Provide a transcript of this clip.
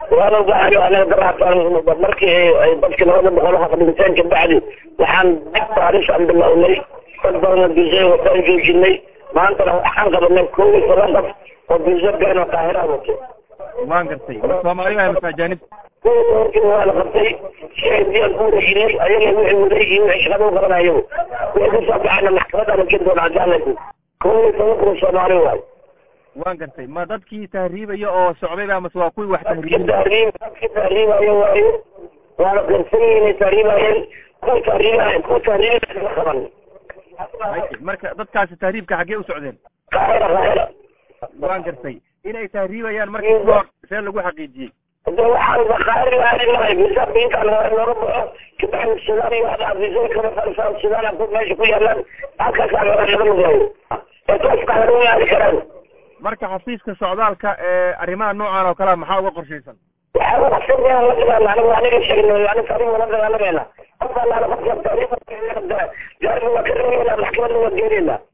waana gaari anaga daraatan markii ay dadki labada boqol haqa dhinteen kabacdi waxaan dib baaris aan bilownay dad badan biisay wataan joojinay maantana waxaan qabanay kow iyo toban qof oo biisa been oo qaahira wato waan gartay ma soomaali baa mase ajaanib kow iyo tobankii waa la qabtay si ay diyaan ku wareejinay ayaga wixii waday iyo wixii shaqada u qaban ayagu wixii kasoo baxayna maxkamadda la geli doona cadaaladku kow iyo toban kun soomaali waayo waan gartay ma dadkii tahriibaya oo socday ba mase waa kuwii wax dadki tahriibin tahriib dadki tahriibayo waayo waana qarsan yihiin inay tahriibayeen kuwa tahriibayo kuwa tahriibaya ma qaban marka dadkaasi tahriibka xaggee u socdeen qaahira qaahira waan gartay inay tahriibayaan markii hor see lagu xaqiijiyey hade waxaan qaahir aadi lahay misaabka intaan hore looga baxo kabacdi sudaan iyo waxda afisay kama farsaan sudaan ku meesha ku yaalaan halkaasaa laga laga lugayo ee toos qaahir uma aadi karaan marka xafiiska socdaalka ee arrimaha noocan oo kalea maxaa uga qorshaysan waxaa uga qasabaya la dagaalna anigu aniga sheegnay aniga taariikh la dagaalamayna qof allaala qofka taariikh jaarka waa ka reebayna maxkamadda waa geenayna